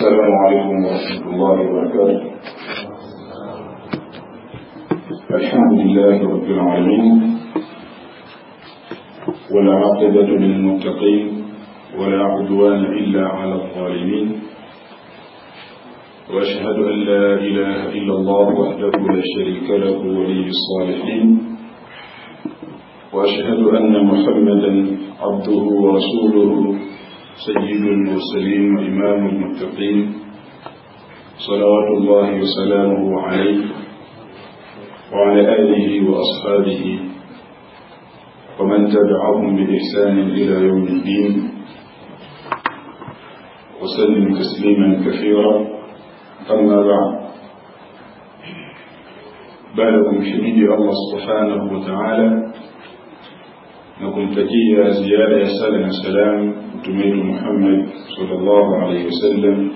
السلام عليكم ورحمة الله وبركاته الحمد لله رب العالمين ولا عقبة للمتقين ولا عدوان إلا على الظالمين وأشهد أن لا إله إلا الله وحده لا شريك له ولي الصالحين وأشهد أن محمدا عبده ورسوله سيد المرسلين وإمام المتقين صلوات الله وسلامه عليه وعلى آله وأصحابه ومن تبعهم بإحسان إلى يوم الدين وسلم تسليما كثيرا أما بعد بعدكم شهيد الله سبحانه وتعالى nakumtakia ziada ya sala na salam mtume wetu Muhammad sallallahu alaihi wasallam.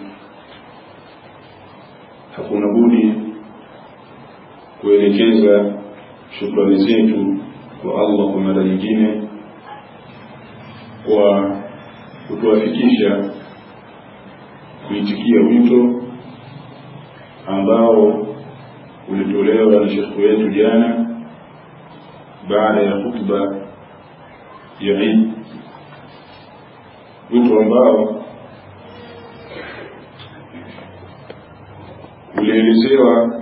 Hakuna budi kuelekeza shukrani zetu kwa Allah kwa mara nyingine kwa kutuafikisha kuitikia wito ambao ulitolewa na shekhu wetu jana baada ya khutba ya Eid, wito ambao ulielezewa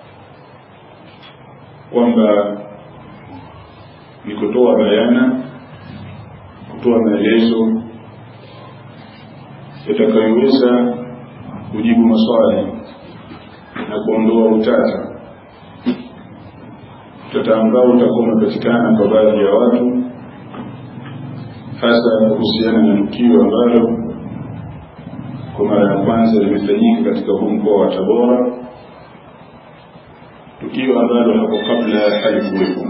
kwamba ni kutoa bayana, kutoa maelezo yatakayoweza kujibu maswali na kuondoa utata, utata ambao utakuwa umepatikana kwa baadhi ya watu hasa kuhusiana na tukio ambalo kwa mara ya kwanza limefanyika katika huu mkoa wa Tabora, tukio ambalo hapo kabla halikuwepo,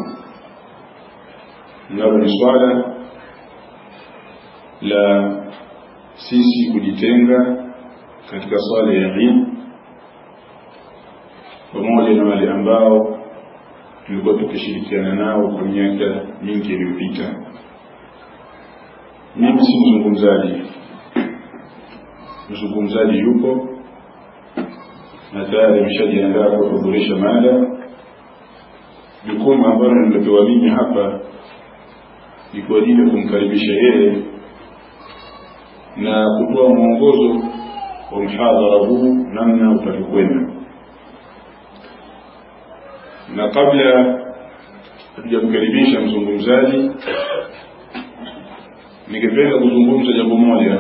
nalo ni swala la sisi kujitenga katika swala ya Eid pamoja na wale ambao tulikuwa tukishirikiana nao kwa miaka mingi iliyopita mimi si mzungumzaji mzungumzaji yupo na tayari ameshajiandaa kwa kuhudhurisha mada jukumu ambalo nimepewa mimi hapa ni kwa ajili ya kumkaribisha yeye na kutoa mwongozo wa mhadhara huu namna utakavyokwenda na kabla hatujamkaribisha mzungumzaji ningependa kuzungumza jambo moja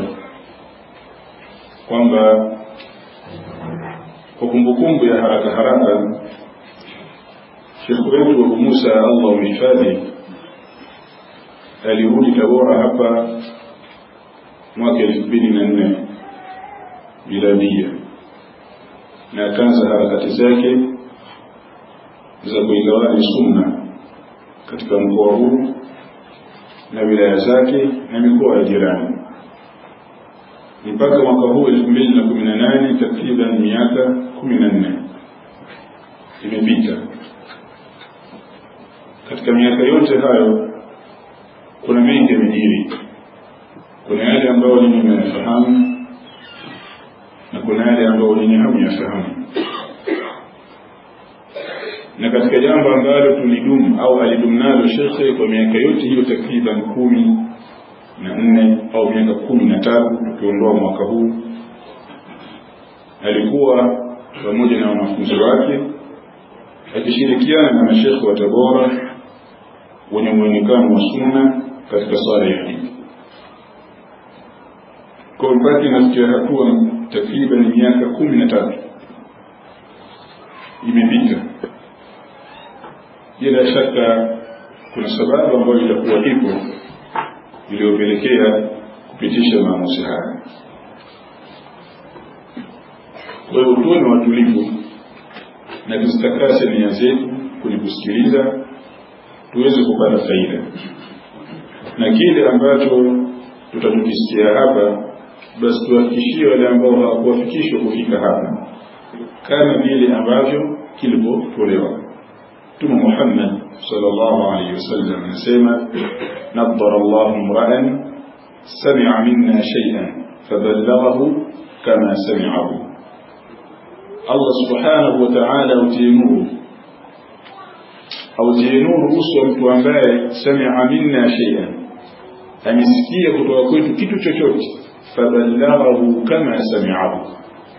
kwamba kwa kumbukumbu ya haraka haraka shekhu wetu Abu Musa Allah umhifadhi alirudi Tabora hapa mwaka elfu mbili na nne miladia na akaanza harakati zake za kuigawani sunna katika mkoa huu na wilaya zake na mikoa ya jirani mpaka mwaka huu elfu mbili na kumi na nane takriban miaka kumi na nne imepita katika miaka yote hayo kuna mengi yamejiri kuna yale ambayo ninyi mnayafahamu na kuna yale ambayo ninyi hamyafahamu na katika jambo ambalo tulidumu au alidumu nalo shekhe kwa miaka yote hiyo takriban kumi na nne au miaka kumi na tatu tukiondoa mwaka huu alikuwa pamoja na wanafunzi wake akishirikiana na mashekhe wa Tabora wenye mwonekano wa sunna katika swala ya Eid. Kwa mpaka inafikia hatua takriban miaka kumi na tatu imepita bila shaka kuna sababu ambayo itakuwa ipo iliyopelekea kupitisha maamuzi haya. Kwa hiyo tuwe na watulivu na tuzitakase nia zetu kwenye kusikiliza, tuweze kupata faida na kile ambacho tutakukisikia hapa, basi tuwafikishie wale ambao hawakuwafikishwa kufika hapa, kama vile ambavyo kilivyotolewa. Mtume Muhammad sallallahu alaihi wasallam anasema nadhara Allahu mra'an sami'a minna shay'an faballaghahu kama sami'ahu Allah subhanahu wa ta'ala autie nuru autie nuru uso wa mtu ambaye sami'a minna shay'an amesikia kutoka kwetu kitu chochote faballaghahu kama sami'ahu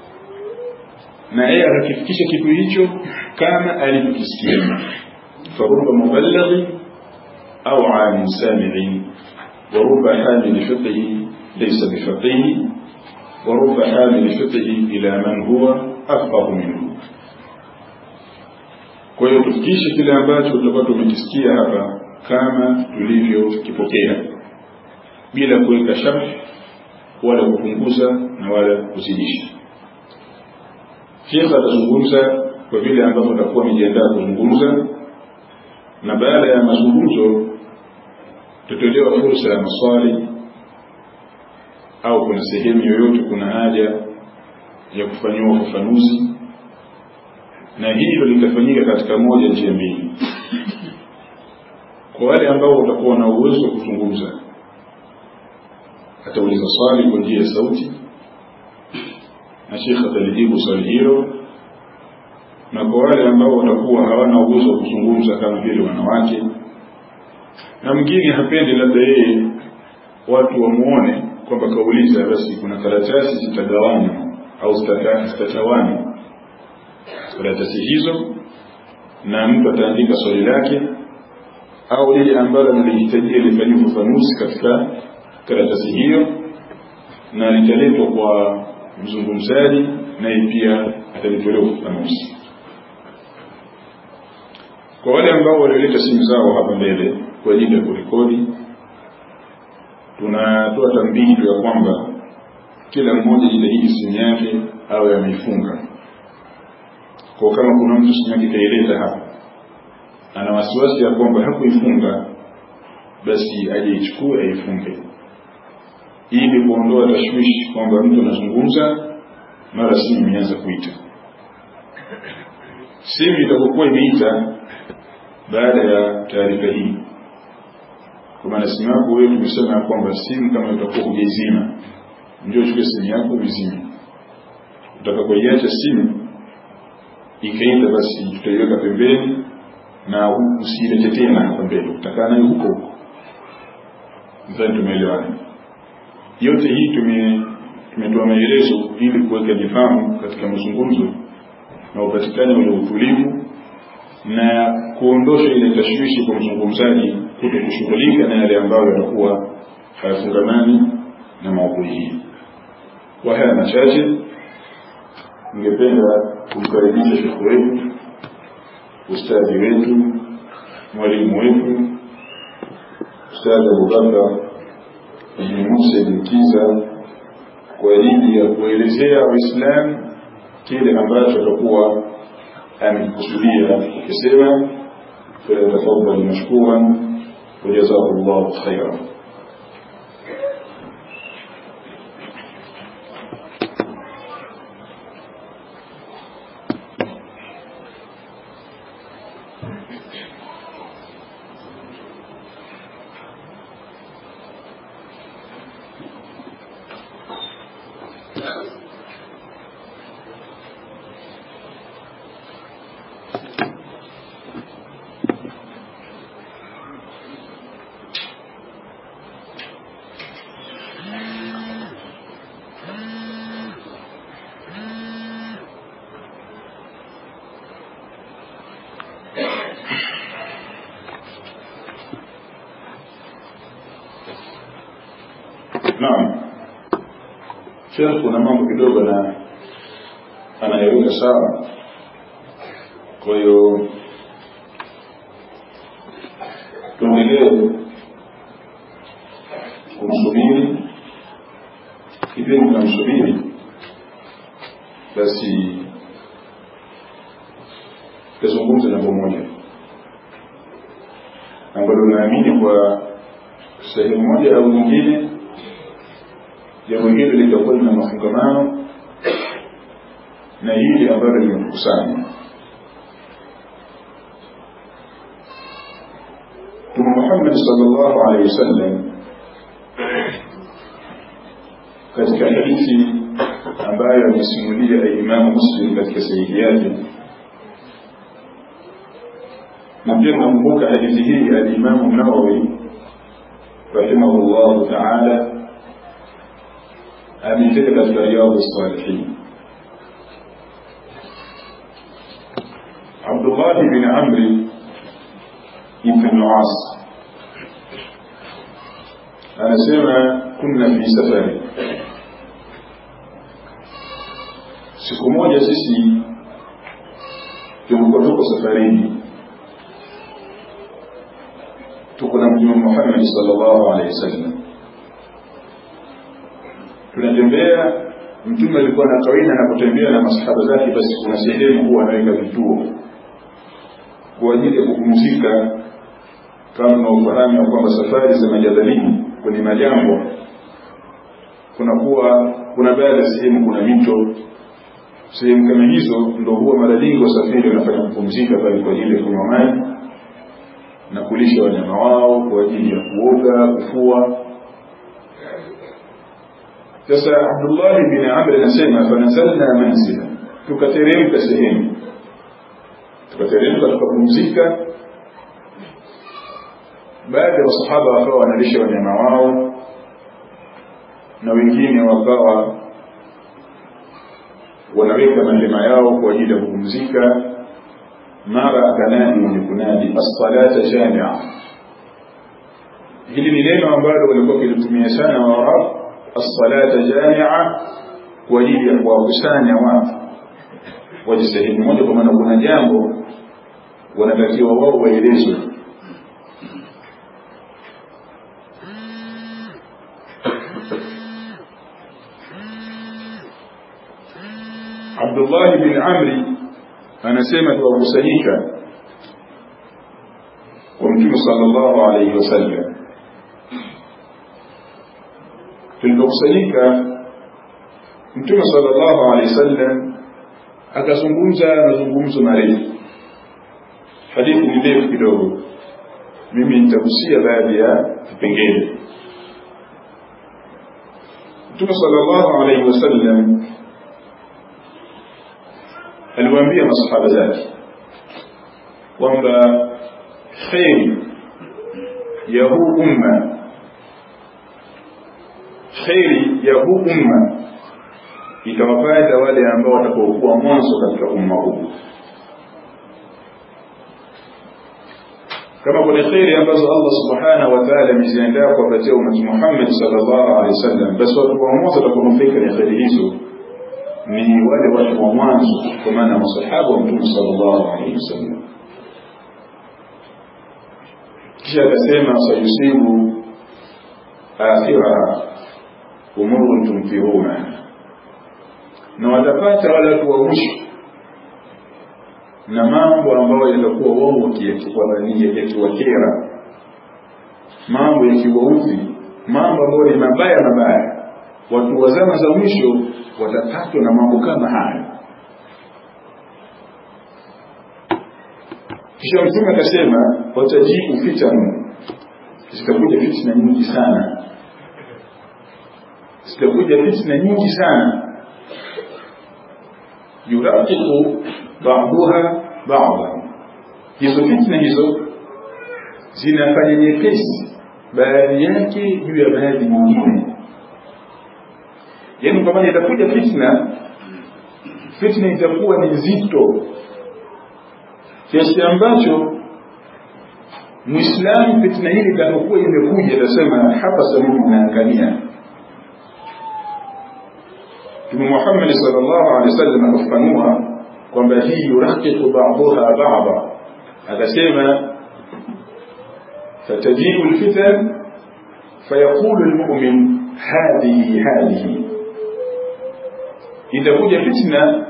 na yeye akakifikisha kitu hicho kama alivyokisikia faruba muballighi au alim sami'in ورب حامل فقه ليس بفقيه ورب حامل فقه إلى من هو أفقه منه kwa hiyo tufikishe kile ambacho tutakuwa tumekisikia hapa kama tulivyokipokea bila kuweka sharti wala kupunguza na wala kuzidisha shekh atazungumza kwa vile ambavyo atakuwa amejiandaa kuzungumza na baada ya mazungumzo tutolewa fursa ya maswali au kuna sehemu yoyote kuna haja ya kufanyiwa ufafanuzi na hilo litafanyika katika moja njia mbili kwa wale ambao watakuwa na uwezo wa kuzungumza atauliza swali kwa njia ya sauti na shekh atalijibu swali hilo na kwa wale ambao watakuwa hawana uwezo wa kuzungumza kama vile wanawake na mwingine hapendi labda yeye watu wamuone kwamba kauliza basi kuna karatasi zitagawanywa au zitatawanywa karatasi hizo na mtu ataandika swali lake au lile ambalo analihitajia lifanyiwe ufafanuzi katika karatasi hiyo na litaletwa kwa mzungumzaji naye pia atalitolea ufafanuzi kwa wale ambao walioleta simu zao hapa mbele kwa ajili ya kurekodi tunatoa tambihi tu ya kwamba kila mmoja jitahidi simu yake awe ameifunga kwa kama kuna mtu simu yake kaileta hapa ana wasiwasi ya kwamba hakuifunga basi aje ichukue aifunge ili kuondoa tashwishi kwamba mtu anazungumza mara simu imeanza kuita simu itakokuwa imeita baada ya taarifa hii kwa maana simu yako wewe tumesema ya kwamba simu kama utakuwa hujaizima ndio chukue simu yako uzime utakapoiacha simu ikaita basi tutaiweka pembeni na usiilete tena hapa mbele utakaa nayo huko huko nadhani tumeelewana yote hii tume tumetoa maelezo ili kuweka nifahamu katika mazungumzo na upatikane ule utulivu na kuondosha ile tashwishi kwa mzungumzaji kuto kushughulika na yale ambayo yatakuwa hayafungamani na maudhui hii kwa haya machache ningependa kumkaribisha shekhe wetu ustadhi wetu mwalimu wetu ustadhi abubakar ibni musa ibni kiza kwa ajili ya kuelezea waislamu kile ambacho atakuwa amekikusudia ukisema فليتفضل مشكورا وجزاه الله خيرا naam shekh kuna mambo kidogo na anayeweka sawa kwa hiyo tuendelee kumsubiri kipindi tunamsubiri basi tazungumza jambo moja ambalo naamini kwa sehemu moja au nyingine jambo hili litakuwa lina mafungamano na hili ambalo limetukusanya mtume muhammad salllahu alehi wasallam katika hadithi ambayo amesimulia Imamu Muslim katika sahihi yake na pia nakumbuka hadithi hii alimamu Nawawi rahimahullahu taala ameiteka katika Riyadhu Salihin. Abdullahi bin Amri ibn al-As anasema kunna fi safari, siku moja sisi tulikuwa tuko safarini tuko na mtume Muhammad sallallahu alaihi wasallam tunatembea mtume alikuwa na kawaida na kutembea na masahaba zake basi kuna sehemu huwa anaweka vituo kwa ajili ya kupumzika kama unaofahamu ya kwamba safari za majadalini kwenye majambo kunakuwa kuna baadhi ya sehemu kuna mito sehemu kama hizo ndo huwa mara nyingi wasafiri wanafanya kupumzika pale kwa ajili ya kunywa maji na kulisha wanyama wao kwa ajili ya kuoga kufua sasa abdullahi bin amr anasema fanazalna manzila tukateremka sehemu tukateremka tukapumzika baadhi ya masahaba wakawa wanalisha wanyama wao na wengine wakawa wanaweka mahema yao kwa ajili ya kupumzika mara akanadi mwenye kunadi assalata jamia hili ni neno ambalo walikuwa wakilitumia sana waarabu assalata jamia kwa ajili ya kuwakusanya watu waje sehemu moja kwa maana kuna jambo wanatakiwa wao waelezwe Abdullah bin Amri anasema tuwakusanyika kwa Mtume sallallahu alayhi wasallam. Tulipokusanyika, Mtume sallallahu alayhi wasallam akazungumza mazungumzo marefu. Hadithi ni ndefu kidogo, mimi nitagusia baadhi ya vipengele. Mtume sallallahu alayhi wasallam aliwaambia masahaba zake kwamba kheri ya huu umma kheri ya huu umma itawapata wale ambao watakaokuwa mwanzo katika umma huu kama kuna kheri ambazo Allah subhanahu wa ta'ala ameziandaa kuwapatia umati Muhammad sallallahu alaihi wasallam basi watu wa mwanzo watakaonufaika na kheri hizo ni wale watu wa mwanzo kwa maana masahaba wa mtume sallallahu alaihi wasallam kisha akasema sayusibu akhira umurun tumtiruna na watapata wale watu wa mwisho na mambo ambayo yatakuwa wao yakiwakera mambo yakiwaudhi mambo ambayo ni mabaya mabaya watu wa zama za mwisho watapatwa na mambo kama haya kisha mtume akasema watajibu fitanu zitakuja fitna nyingi sana zitakuja fitna nyingi sana yuraqiqu ba'daha ba'dha hizo fitna hizo zinafanya nyepesi baadhi yake juu ya baadhi nyingine yaani kwa maana itakuja fitna fitna itakuwa ni nzito kiasi ambacho muislamu fitna hili itakapokuwa imekuja atasema hapa sasa mimi naangamia Mtume Muhammad sallallahu alaihi wasallam akafafanua kwamba hii yuraqiqu ba'daha ba'da akasema fatajibu alfitan fayaqulu almu'min hadhihi hadhihi itakuja fitna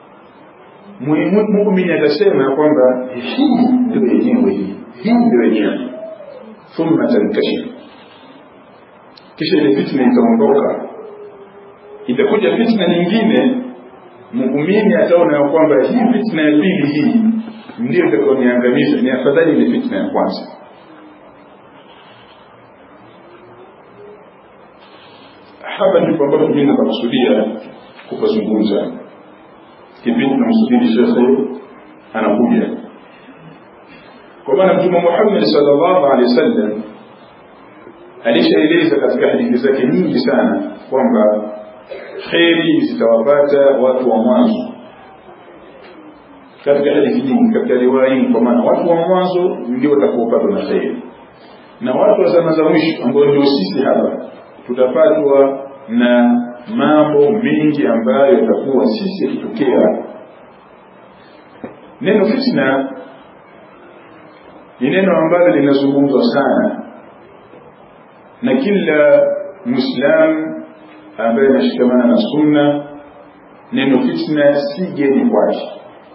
muumini atasema kwamba hii ndio yenyewe hii hii ndio yenyewe thumma tankashif kisha ile fitna itaondoka itakuja fitna nyingine muumini ataona ya kwamba hii fitna ya pili hii ndio itakayoniangamiza ni afadhali ile fitna ya kwanza hapa ndipo ambapo mimi nakusudia kupazungumza kipindi tunamsubiri shekhe anakuja kwa maana mtume Muhammad sallallahu alaihi wasallam alishaeleza katika hadithi zake nyingi sana kwamba kheri zitawapata watu wa mwanzo katika hadithi nyingi katika riwaya nyingi kwa maana watu wa mwanzo ndio watakaopatwa na kheri na watu wa zama za mwisho ambao ndio sisi hapa tutapatwa na mambo mengi ambayo yatakuwa sisi yakitokea neno fitna ni neno ambalo linazungumzwa sana na kila muislam ambaye anashikamana na sunna neno fitna si geni kwake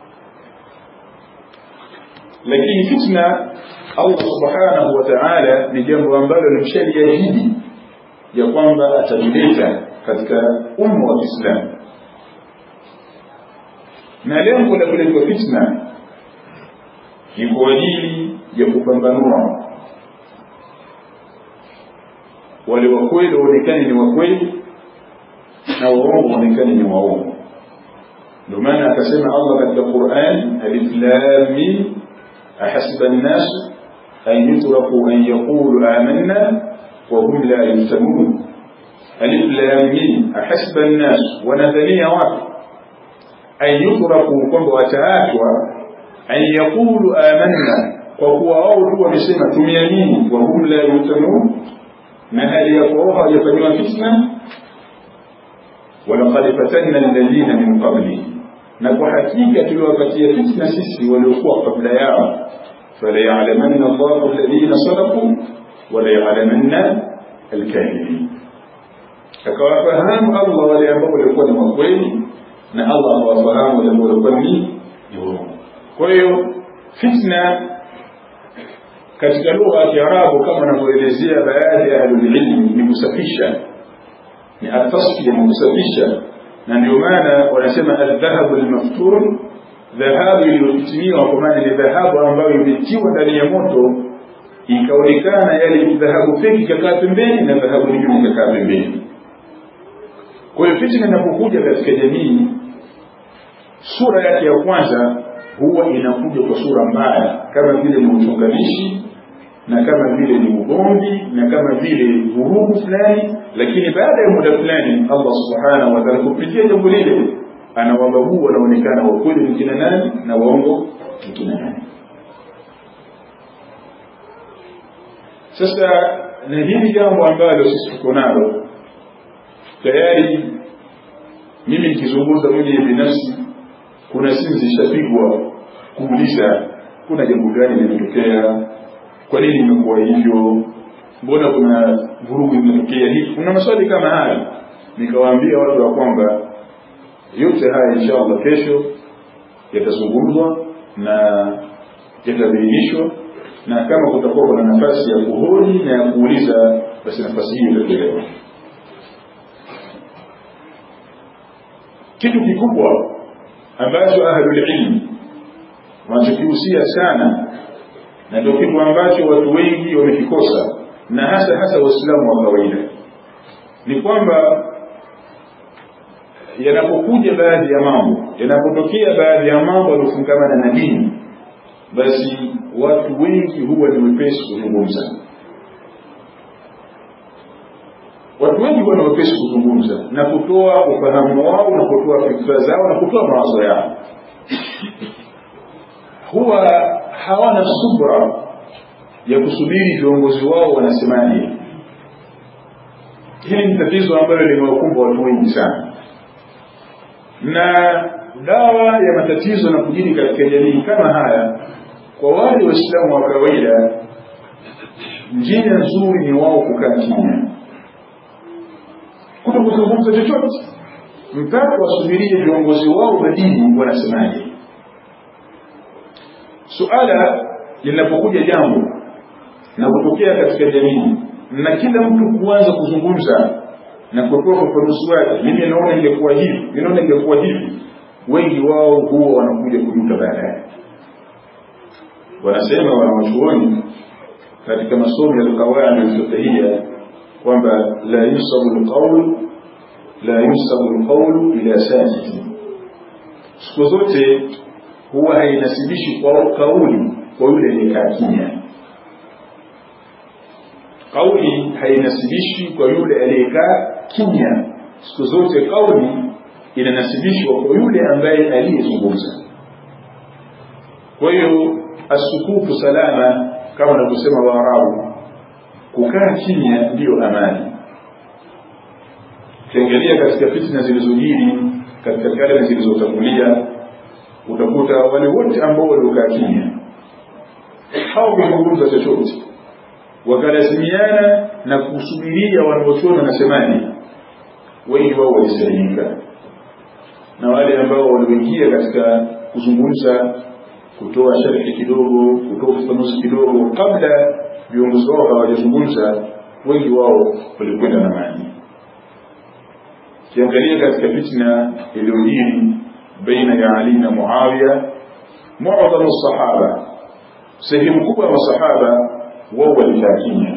lakini fitna Allah subhanahu wa ta'ala ni jambo ambalo limshaliahidi ya kwamba atalileta katika umma wa Kiislamu na lengo la kuletwa fitna ni kwa ajili ya kupambanua wale wa kweli waonekane ni wa kweli na waongo waonekane ni waongo ndio maana akasema Allah katika Qur'an alif lam mim ahasiba an-nas an yutraku an yaqulu amanna wa hum la yuftanun alif lam mim ahasiba an-nas wanadhania watu an yutraku kwamba wataachwa an yaqulu amanna kwa kuwa wao tu wamesema tumeamini wa hum la yuftanun na hali ya kuwa hawajafanyiwa fitna walaqad fatanna alladhina min qablihim na kwa hakika tuliwapatia fitna sisi waliokuwa kabla yao fala ya'lamanna Allahu alladhina sadaqu wala ya'lamanna alkadhibin akawafahamu Allah wale ambao walikuwa ni wakweli na Allah akawafahamu wale ambao walikuwa ni waongo kwa hiyo fitna katika lugha ya Kiarabu kama wanavyoelezea baadhi ya ahlulilmi ni kusafisha ni atasfiya ni kusafisha na ndio maana wanasema aldhahabu almaftun dhahabu iliyofitiniwa kwa maana ni dhahabu ambayo imetiwa ndani ya moto ikaonekana yale dhahabu feki ikakaa pembeni na dhahabu nyingine ikakaa pembeni kwa hiyo fitna inapokuja katika jamii sura yake ya kwanza huwa inakuja kwa sura mbaya kama vile ni uchonganishi na kama vile ni ugomvi na kama vile vurugu fulani lakini baada ya muda fulani Allah subhanahu wa ta'ala kupitia jambo lile anawabagua wanaonekana wa kweli ni kina nani na waongo ni kina nani sasa na hili jambo ambalo sisi tuko nalo tayari mimi nikizungumza mwenye binafsi kuna simu zishapigwa kuuliza kuna jambo gani limetokea kwa nini imekuwa hivyo mbona kuna vurugu imetokea hivi kuna maswali kama haya nikawaambia watu wa kwamba yote haya inshallah kesho yatazungumzwa na yatabainishwa na kama kutakuwa kuna nafasi ya kuhoji na ya kuuliza basi nafasi hiyo itatolewa kitu kikubwa ambacho ahlulilmi wanachokihusia sana na ndio kitu ambacho watu wengi wamekikosa na hasa hasa waislamu wa kawaida ni kwamba yanapokuja baadhi ya mambo yanapotokea baadhi ya mambo yanayofungamana na dini basi watu wengi huwa ni wepesi kuzungumza watu wengi huwa ni wepesi kuzungumza na kutoa ufahamu wao na kutoa fikra zao na kutoa mawazo yao huwa hawana subra ya kusubiri viongozi wao wanasemaje hili ni tatizo ambalo limewakumba watu wengi sana na dawa ya matatizo na kujini katika jamii kama haya kwa wale waislamu wa kawaida njia nzuri ni wao kukaa kimya kuto kuzungumza chochote mpaka wasubirie viongozi wao wa dini wanasemaje suala linapokuja jambo na kutokea katika jamii na kila mtu kuanza kuzungumza na kutoa ufafanuzi wake mimi naona ingekuwa hivi mimi naona ingekuwa hivi wengi wao huwa wanakuja kujuta baadaye wanasema wanawachuoni katika masomo ya qawaid al-fiqhiyya kwamba la yusabu al-qawl la yusabu lqaulu ila sakiti siku zote huwa hainasibishi kwa kauli kwa yule aliyekaa kimya kauli hainasibishi kwa yule aliyekaa kimya siku zote kauli inanasibishwa kwa yule ambaye aliyezungumza kwa hiyo asukufu salama kama wanavyosema waarabu kukaa kimya ndiyo amani ukiangalia katika fitna zilizojiri katika karne zilizotangulia utakuta wale wote ambao waliokaa kimya hawakuzungumza chochote wakalazimiana na kusubiria wanaochuoni wanasemaje wengi wao walisalimika na wale ambao walioingia katika kuzungumza kutoa sharhi kidogo kutoa ufafanuzi kidogo kabla viongozi wao hawajazungumza wengi wao walikwenda na maji kiangalia katika fitna iliyojiri baina ya ali na muawiya muadhamu sahaba sehemu kubwa ya masahaba wao walikaa kimya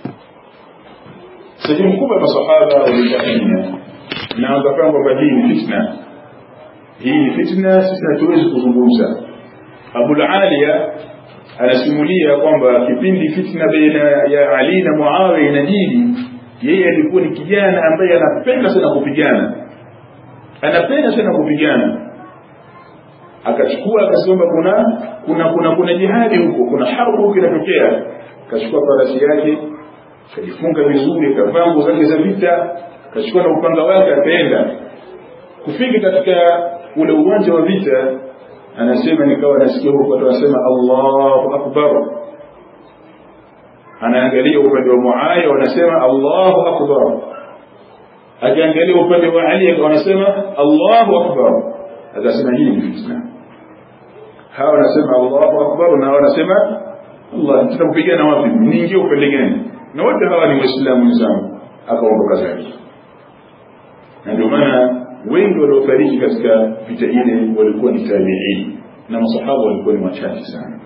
sehemu kubwa ya masahaba walikaa kimya na wakafanya kwamba hii ni fitna hii ni fitna sisi hatuwezi kuzungumza abulaliya anasimulia kwamba kipindi fitna baina ya ali na muawiya inajiri yeye alikuwa ni kijana ambaye anapenda sana kupigana anapenda sana kupigana akachukua akasema kuna kuna kuna kuna jihadi huko kuna harbu huko inatokea akachukua farasi yake akajifunga vizuri akavaa nguo zake za vita akachukua na upanga wake akaenda kufika katika ule uwanja wa vita anasema nikawa nasikia huko watu wanasema Allahu akbar anaangalia upande wa Muawiya wanasema Allahu akbar akiangalia upande wa Ali wanasema Allahu akbar akasema hii ni fitna hawa wanasema Allahu akbar na wanasema Allah tunakupigana wapi niingie upande gani na wote hawa ni waislamu wenzangu akaondoka zake na ndio maana wengi waliofariki katika vita ile walikuwa ni tabiini na masahaba walikuwa ni wachache sana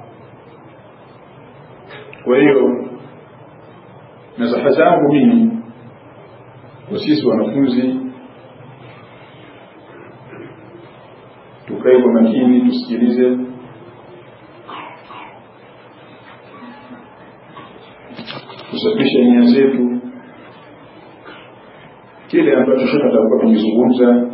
kwa hiyo nasaha zangu mimi kwa sisi wanafunzi tukae kwa makini tusikilize tusafishe nia zetu kile ambacho shekhe atakuwa kukizungumza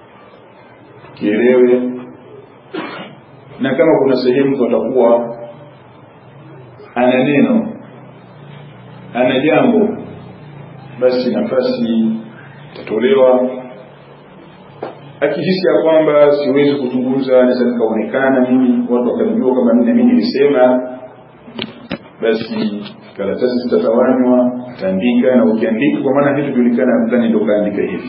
kielewe na kama kuna sehemu patakuwa ana neno ana jambo basi nafasi itatolewa akihisi ya kwamba siwezi kuzungumza naweza nikaonekana mimi watu wakanijua kama mimi mimi nilisema basi karatasi zitatawanywa ataandika na ukiandika kwa maana vitu julikana mtani ndio kaandika hivi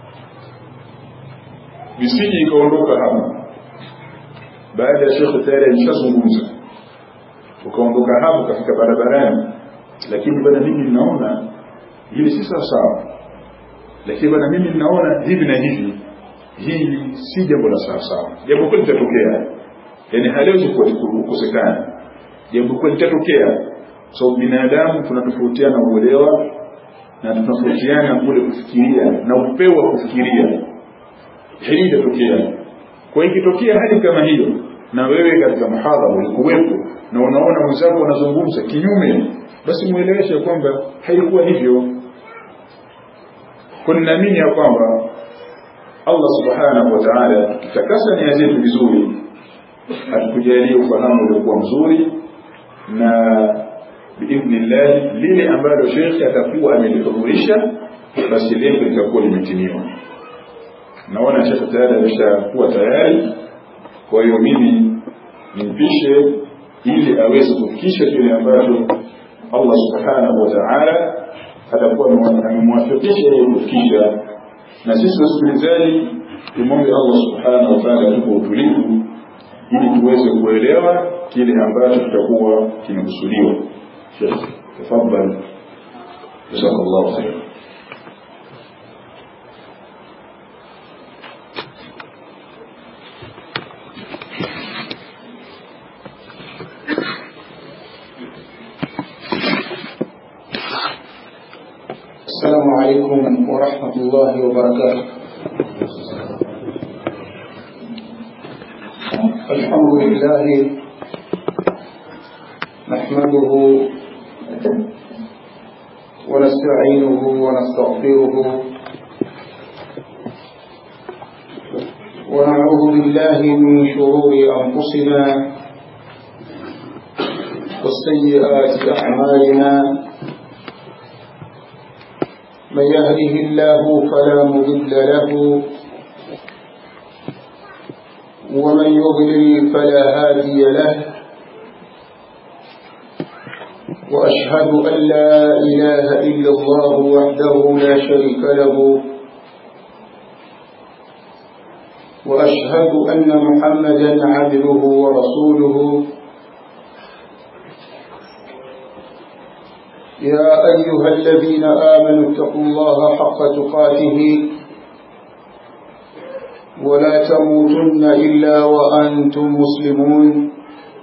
visiji ikaondoka hapa baada ya shekhe tayari alishazungumza ukaondoka hapo ukafika barabarani lakini bwana mimi ninaona hili si sawa sawa lakini bwana mimi ninaona hivi na hivi hili si jambo la sawa sawa jambo kweli litatokea yani haliwezi kukosekana jambo kweli litatokea so binadamu tunatofautiana uelewa na tunatofautiana kule kufikiria na upeo wa kufikiria hili litatokea kwa ikitokea hali kama hiyo na wewe katika muhadhara ulikuwepo na unaona mwenzako anazungumza kinyume basi mueleweshe kwamba haikuwa hivyo kwa ninaamini ya kwamba Allah subhanahu wa ta'ala tukitakasa nia zetu vizuri atukujalie ufahamu uliokuwa mzuri na biidhnillah lile ambalo shekhe atakuwa amelihudhurisha basi lengo litakuwa limetimiwa naona shekhe tayari ameshakuwa tayari kwa hiyo mimi nimpishe ili aweze kufikisha kile ambacho Allah subhanahu wa ta'ala atakuwa amemwafikisha yeye kufikisha na sisi wasikilizaji tumwombe Allah subhanahu wa ta'ala tupo utulivu ili tuweze kuelewa kile ambacho kitakuwa kimekusudiwa Sheikh tafadhali jazakallahu khair السلام عليكم عليكم ورحمة الله وبركاته الحمد لله نحمده ونستعينه ونستغفره ونعوذ بالله من شرور أنفسنا وسيئات أعمالنا من يهده الله فلا مضل له ومن يضلل فلا هادي له وأشهد أن لا إله إلا الله وحده لا شريك له وأشهد أن محمدا عبده ورسوله يا أيها الذين آمنوا اتقوا الله حق تقاته ولا تموتن إلا وأنتم مسلمون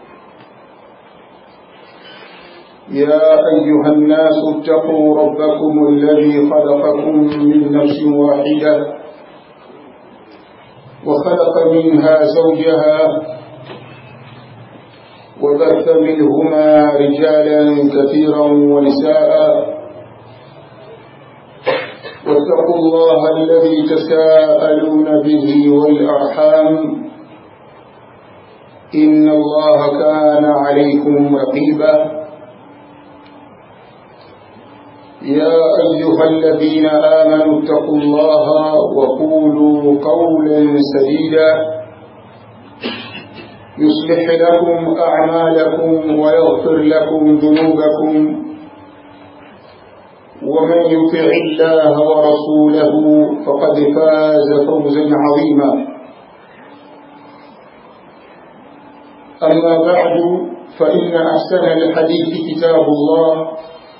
يا أيها الناس اتقوا ربكم الذي خلقكم من نفس واحدة وخلق منها زوجها وبث منهما رجالا كثيرا ونساء واتقوا الله الذي تساءلون به والأرحام إن الله كان عليكم رقيبا يا أيها الذين آمنوا اتقوا الله وقولوا قولا سديدا يصلح لكم أعمالكم ويغفر لكم ذنوبكم ومن يطع الله ورسوله فقد فاز فوزا عظيما أما بعد فإن أحسن الحديث كتاب الله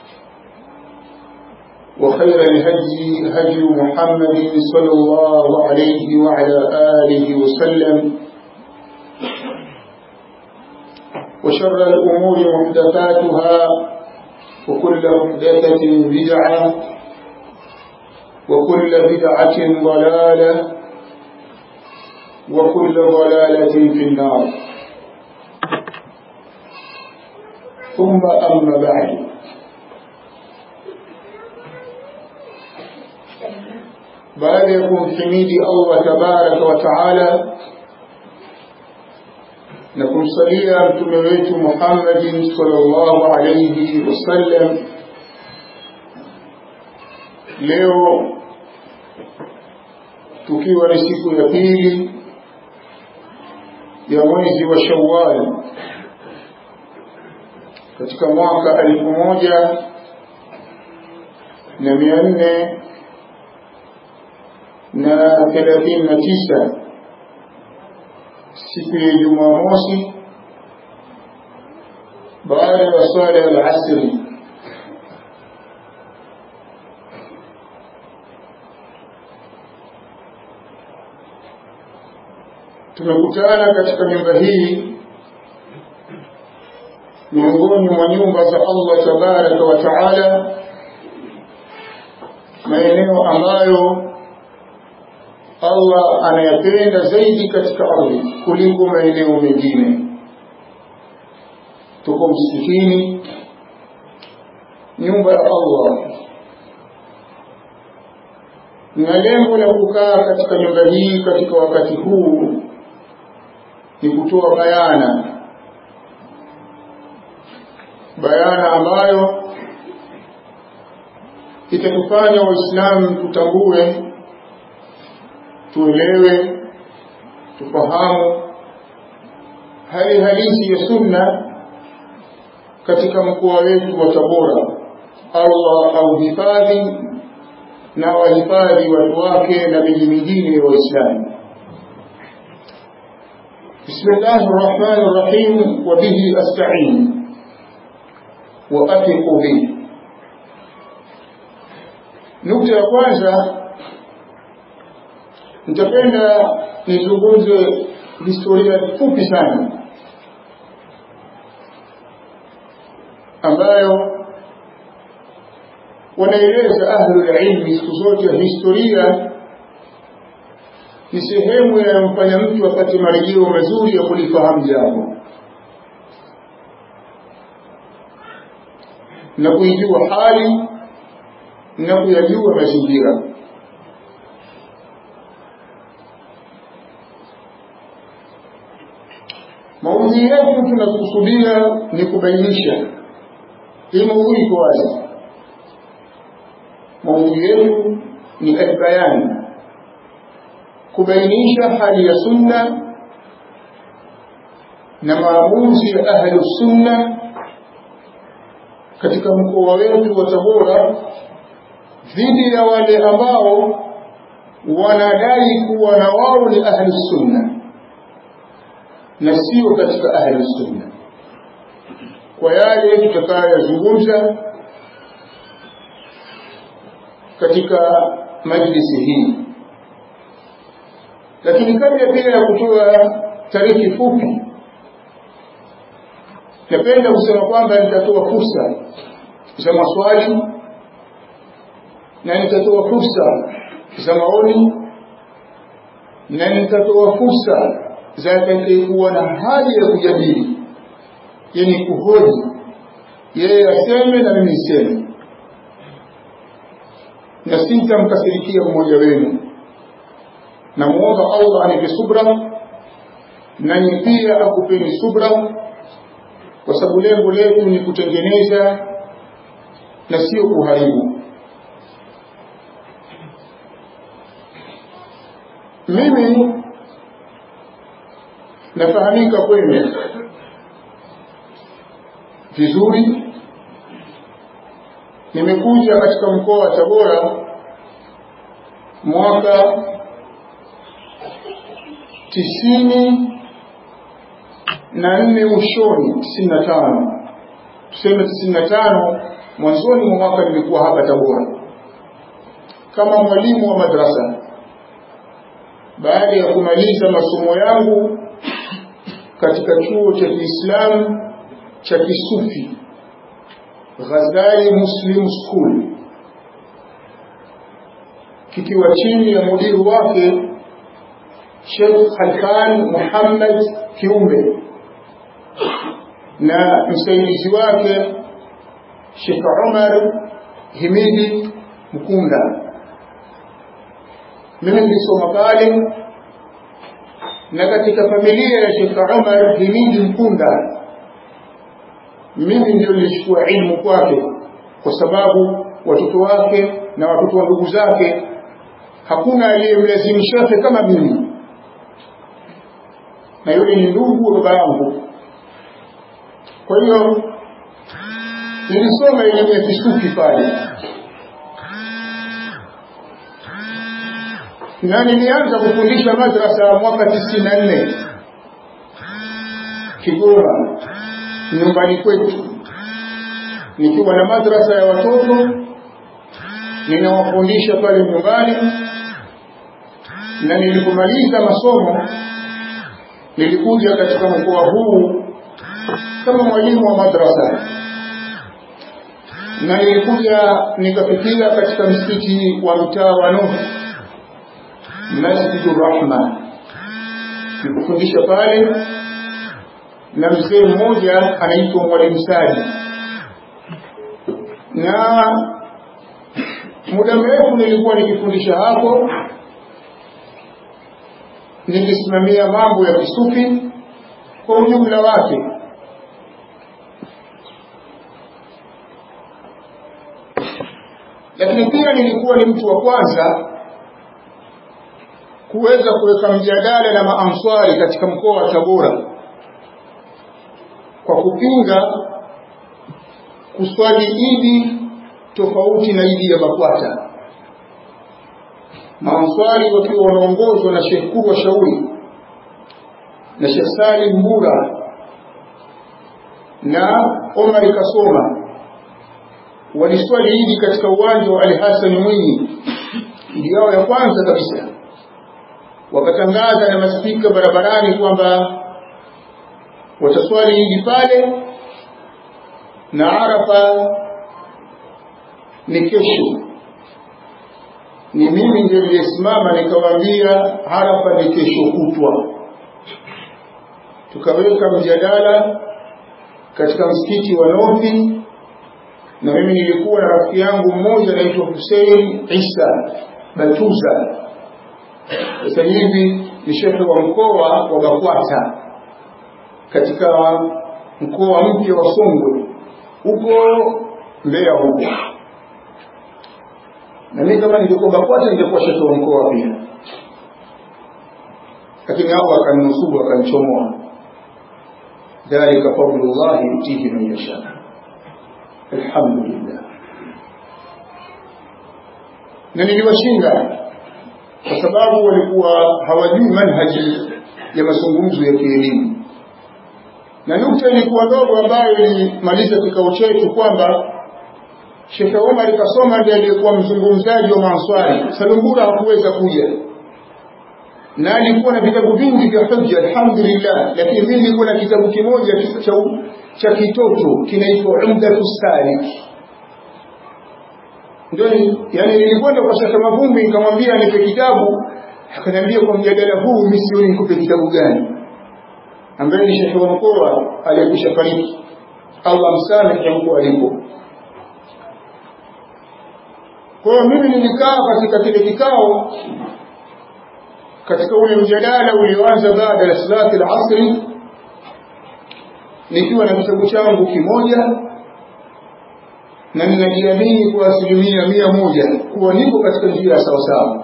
وخير الهدي هدي محمد صلى الله عليه وعلى آله وسلم وشر الأمور محدثاتها وكل محدثة بدعة وكل بدعة ضلالة وكل ضلالة في النار ثم أما بعد baada ya kumhimidi Allah tabaraka wa taala na kumsalia mtume wetu Muhammadin sallallahu alayhi wasallam, leo tukiwa ni siku ya pili ya mwezi wa Shawwal katika mwaka elfu moja na mia nne na thelathini na tisa siku ya Jumamosi baada ya swala ya alasri. Tumekutana katika nyumba hii miongoni mwa nyumba za Allah tabaraka wa taala, maeneo ambayo Allah anayapenda zaidi katika ardhi kuliko maeneo mengine. Tuko msikitini, nyumba ya Allah, na lengo la kukaa katika nyumba hii katika wakati huu ni kutoa bayana, bayana ambayo itatufanya Waislamu tutambue tuelewe tufahamu hali halisi ya sunna katika mkoa wetu wa Tabora. Allah auhifadhi na wahifadhi watu wake na miji mingine ya Waislamu. Bismillahi rrahmani rrahim, wa bihi astain wa athiqu bihi. Nukta ya kwanza nitapenda nizungumze historia fupi sana ambayo wanaeleza ahlul ilmi siku zote historia ni sehemu yanayomfanya mtu apate marejeo mazuri ya kulifahamu jambo na kuijua hali na kuyajua mazingira maudhui yetu tunakusudia ni kubainisha hii maudhui iko wazi maudhui yetu ni albayani kubainisha hali ya sunna na maamuzi ya ahlu sunna katika mkoa wetu wa Tabora dhidi ya wale ambao wanadai kuwa na wao ni ahlu sunna na sio katika ahlu sunna kwa yale tutakayozungumza katika majlisi hii lakini kabla pia ya kutoa tariki fupi napenda kusema kwamba nitatoa fursa za maswali na nitatoa fursa za maoni na nitatoa fursa za atakayekuwa na haja ya kujadili yenye kuhoji yeye aseme na mimi niseme na sintamkasirikia mmoja wenu namuomba Allah anipe subra nanyi pia akupeni subra kwa sababu lengo letu ni kutengeneza na sio kuharibu mimi nafahamika kwenu vizuri nimekuja katika mkoa wa Tabora mwaka tisini na nne mwishoni tisini na tano tuseme tisini na tano mwanzoni mwa mwaka nilikuwa hapa Tabora kama mwalimu wa madrasa baada ya kumaliza masomo yangu katika chuo cha Kiislamu cha Kisufi Ghazali Muslim School kikiwa chini ya mudiri wake Sheikh Khalfan Muhammad Kiumbe na msaidizi wake Sheikh Umar Himidi Mkunda. Mimi nilisoma pale na katika familia ya Sheikh Umar Himidi Mkunda mimi ndio nilichukua ilmu kwake kwa sababu watoto wake na watoto wa ndugu zake hakuna aliyemlazimisha kama mimi na yule ni ndugu wa baba yangu kwa hiyo nilisoma elimu ya kisufi pale na nilianza kufundisha madrasa mwaka tisini na nne Kigoma nyumbani kwetu nikiwa na madrasa ya watoto ninawafundisha pale nyumbani na nilipomaliza masomo nilikuja katika mkoa huu kama mwalimu wa madrasa na nilikuja nikafikia katika msikiti wa mtaa wa Nuh Masjidur Rahma nikufundisha pale na mzee mmoja anaitwa Mwalimu Sadi na muda mrefu nilikuwa nikifundisha hapo nikisimamia mambo ya kisufi kwa ujumla wake lakini pia nilikuwa ni mtu wa kwanza kuweza kuweka mjadala na maanswari katika mkoa wa Tabora kwa kupinga kuswali idi tofauti na idi ya BAKWATA maanswari wakiwa wanaongozwa na Sheikh Kurwa Shauri na Sheikh Salim Mbura na Omar Kasoma waliswali idi katika uwanja wa Ali Hassan Mwinyi ndio yao ya kwanza kabisa wakatangaza na maspika barabarani kwamba wataswali idi pale na Arafa ni kesho ni mimi ndiye niliyesimama nikawaambia hapa ni kesho kutwa tukaweka mjadala katika msikiti wa Novi na mimi nilikuwa na rafiki yangu mmoja anaitwa Hussein Isa Batuza sasa hivi ni shekhe wa mkoa wa Bakwata katika mkoa mpya wa Songwe huko Mbeya huko na mimi kama ningekuwa BAKWATA ningekuwa shekhe wa mkoa pia, lakini hao akaninusuru wakanichomoa. dhalika fadlullahi yutihi man yasha. Alhamdulillah, na niliwashinda kwa sababu walikuwa hawajui manhaji ya mazungumzo ya kielimu, na nukta ilikuwa ndogo ambayo ilimaliza kikao chetu kwamba Sheikh Omar Kasoma ndiye aliyekuwa mzungumzaji wa Maanswari. Salumbura hakuweza kuja na alikuwa na vitabu vingi vya hujja, alhamdulillah, lakini mimi nilikuwa na kitabu kimoja cha, cha kitoto kinaitwa Umdatu Salik. Ndio yani, nilikwenda kwa Sheikh Mavumbi nikamwambia nipe kitabu, akaniambia kwa mjadala huu mimi sioni nikupe kitabu gani, ambaye ni Sheikh wa mkoa aliyekwisha fariki, Allah msamehe huko alipo. Kwa hiyo mimi nilikaa katika kile kikao katika ule mjadala ulioanza baada ya salati al-asri nikiwa na kitabu changu kimoja na ninajiamini kwa asilimia mia moja kuwa niko katika njia ya sawasawa,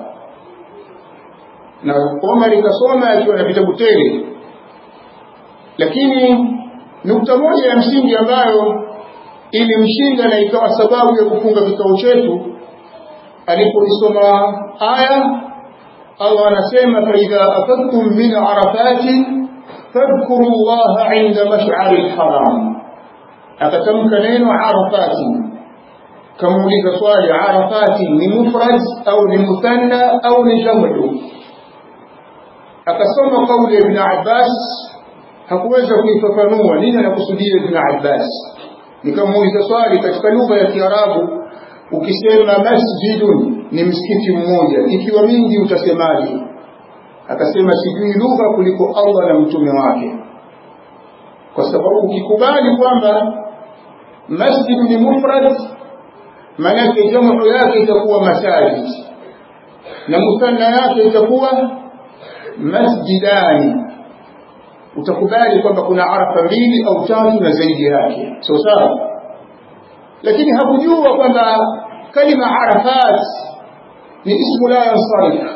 na Omar kasoma akiwa na vitabu tele, lakini nukta moja ya msingi ambayo ilimshinda na ikawa sababu ya kufunga kikao chetu alipoisoma aya Allah anasema faidha afadtum min arafati fadhkuru llaha inda mash'ari lharam, akatamka neno arafati. Kamuuliza swali, arafati ni mufrad au ni muthanna au ni jamu? Akasoma kauli ya Ibn Abbas, hakuweza kuifafanua nini anakusudia Ibn Abbas. Nikamuuliza swali, katika lugha ya Kiarabu ukisema masjidun ni msikiti mmoja, ikiwa mingi utasemaje? Akasema sijui lugha kuliko Allah na mtume wake, kwa sababu ukikubali kwamba masjid ni mufrad, maanake jamu yake itakuwa masajid na muthanna yake itakuwa masjidani. Utakubali kwamba kuna arafa mbili au tatu na zaidi yake, sawa sawa lakini hakujua kwamba kalima arafat ni ismu la yansarif,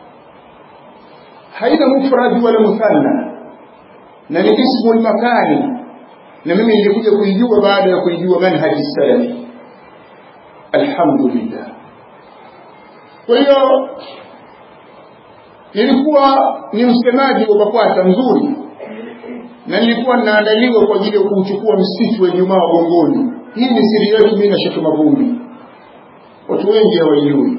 haina mufrad wala muthanna, na ni ismu lmakani, na mimi nilikuja kuijua baada ya kuijua manhaji salafi. Alhamdulillah. Kwa hiyo nilikuwa ni msemaji wa BAKWATA mzuri, na nilikuwa ninaandaliwa kwa ajili ya kuuchukua msitu wa Ijumaa wa Gongoni. Hii ni siri yetu mimi na Sheikh Mavumbi, watu wengi hawaijui.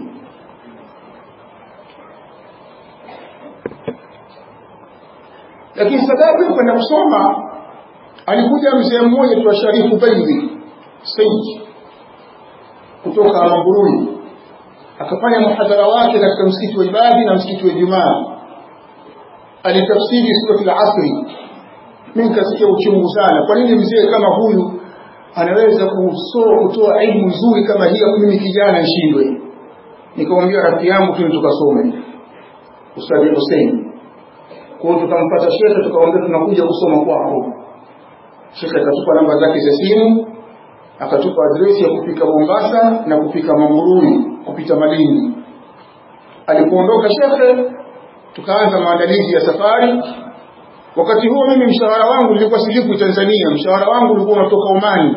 Lakini sababu ya kwenda kusoma, alikuja mzee mmoja tu Sharifu Baidhi Said kutoka Mamburuni, akafanya muhadhara wake katika msikiti wa Ibadi na msikiti wa Ijumaa. Alitafsiri surati al-Asri. Mimi nikasikia uchungu sana, kwa nini mzee kama huyu anaweza kusoa kutoa elimu nzuri kama hii, mimi kijana nishindwe? Nikamwambia rafiki yangu tu tukasome, Ustadhi Hussein. Kwa hiyo tukampata shekhe, tukamwambia tunakuja kusoma kwako. Shekhe akatupa namba zake za simu, akatupa adresi ya kufika Mombasa na kufika Mamburuni kupita Malindi. Alipoondoka shekhe, tukaanza maandalizi ya safari Wakati huo mimi mshahara wangu nilikuwa silipwi Tanzania, mshahara wangu ulikuwa unatoka Omani,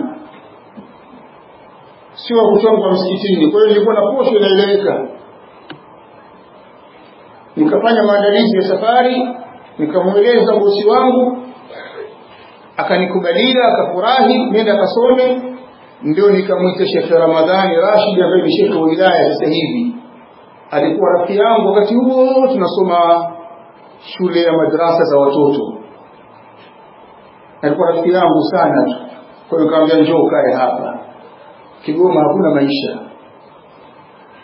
sio wa kuchongwa msikitini. Kwa hiyo nilikuwa na posho inaeleweka. Nikafanya maandalizi ya safari, nikamweleza bosi wangu, akanikubalia, akafurahi, nenda akasome. Ndio nikamwita Shekhe Ramadhani Rashid ambaye ni shekhe wa wilaya sasa hivi. Alikuwa rafiki yangu wakati huo tunasoma shule ya madrasa za watoto. Alikuwa rafiki yangu sana tu, kwa hiyo nikamwambia njoo kae hapa. Kigoma hakuna maisha,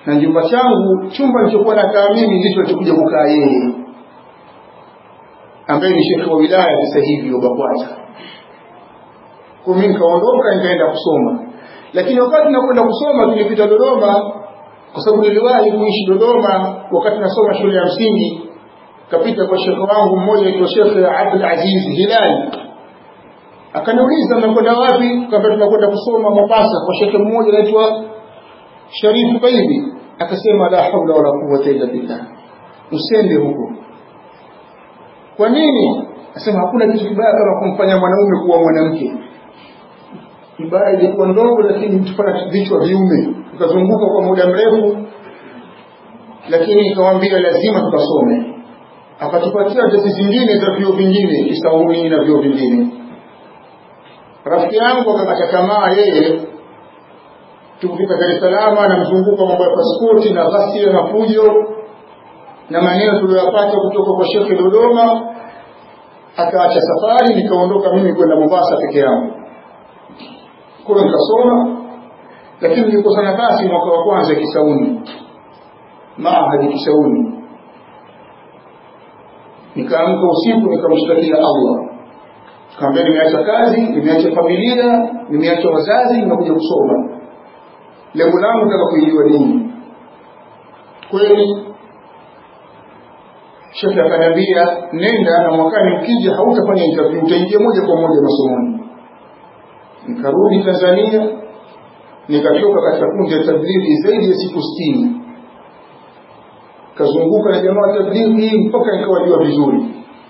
na nyumba changu chumba nilichokuwa nakaa mimi ndicho alichokuja kukaa yeye ambaye ni shekhe wa wilaya sasa hivi wa BAKWATA. Kwa mimi nikaondoka nikaenda kusoma, lakini wakati nakwenda kusoma tulipita Dodoma, kwa sababu niliwahi kuishi Dodoma wakati nasoma shule ya msingi. Kapita kwa shekhe wangu mmoja aitwa Shekhe Abdul Aziz Hilali, akaniuliza mnakwenda wapi? Kaambia tunakwenda kusoma Mombasa kwa shekhe mmoja anaitwa Sharifu Baibi. Akasema la haula wala quwwata illa billah, usende huko kwa nini asema hakuna kitu kibaya kama kumfanya mwanaume kuwa mwanamke ibaya ilikuwa ndogo lakini mtufanya vichwa viume tukazunguka kwa muda mrefu lakini ikawambia lazima tukasome akatupatia tesi zingine za vyuo vingine kisauni na vyuo vingine rafiki yangu akakata tamaa yeye tukufika dar es salaam na mzunguko mambo ya paspoti na ghasia na fujo na maneno tuliyoyapata kutoka kwa shekhe Dodoma, akaacha safari, nikaondoka mimi kwenda Mombasa peke yangu. Kwa hiyo nikasoma, lakini nilikosa nafasi mwaka wa kwanza Kisauni, maahadi Kisauni. Nikaamka usiku nikamshtakia Allah, kaambia nimeacha kazi, nimeacha familia, nimeacha wazazi, nimekuja kusoma. Lengo langu nataka kuijua dini. Kweli shekhe akaniambia nenda na mwakani ukija hautafanya interview utaingia moja kwa moja masomoni nikarudi tanzania nikatoka katika kundi la tablighi zaidi ya siku sitini kazunguka na jamaa wa tablighi mpaka nikawajua vizuri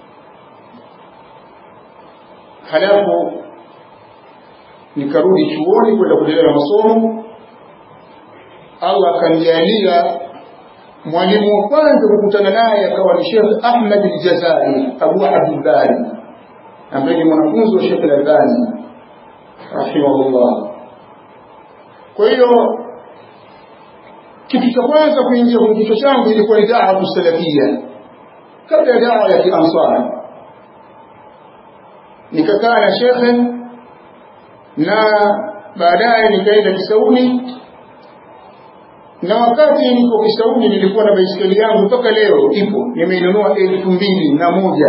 halafu nikarudi chuoni kwenda kuendelea na masomo allah akanijalia mwalimu wa kwanza kukutana naye akawa ni Sheikh Ahmad al-Jazari Abu Abdulbari ambaye ni mwanafunzi wa Sheikh al-Albani rahimahullah. Kwa hiyo kitu cha kwanza kuingia kwenye kichwa changu ilikuwa ni dawa salafia kabla ya dawa ya kiansari. Nikakaa na shekhe na baadaye nikaenda Kisauni na wakati niko Kisauni nilikuwa na baisikeli yangu mpaka leo ipo, nimeinunua elfu mbili na moja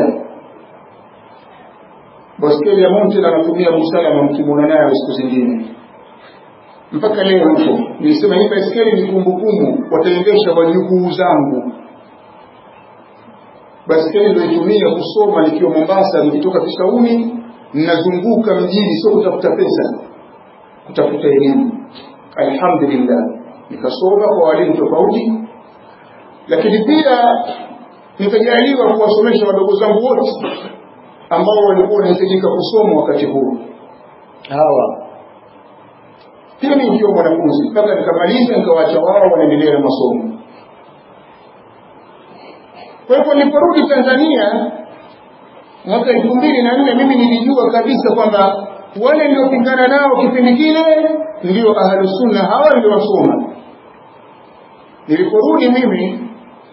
baisikeli ya Mountain anatumia Musalama, mkimwona nayo siku zingine mpaka leo ipo. Nilisema hii baisikeli ni kumbukumbu, wataendesha wajukuu zangu. Baisikeli niliyoitumia kusoma nikiwa Mombasa, nikitoka Kisauni ninazunguka mjini, sio kutafuta pesa, kutafuta elimu. Alhamdulillah nikasoma kwa walimu tofauti, lakini pia nikajaliwa kuwasomesha wadogo zangu wote ambao walikuwa wanahitajika kusoma wakati huo. Hawa pia mimi nikiwa mwanafunzi mpaka nikamaliza, nikawaacha wao wanaendelea na masomo. Kwa hivyo niliporudi Tanzania mwaka elfu mbili na nne mimi nilijua kabisa kwamba wale niliopingana nao kipindi kile ndio ahlusunna, hawa ndio wasoma. Niliporudi mimi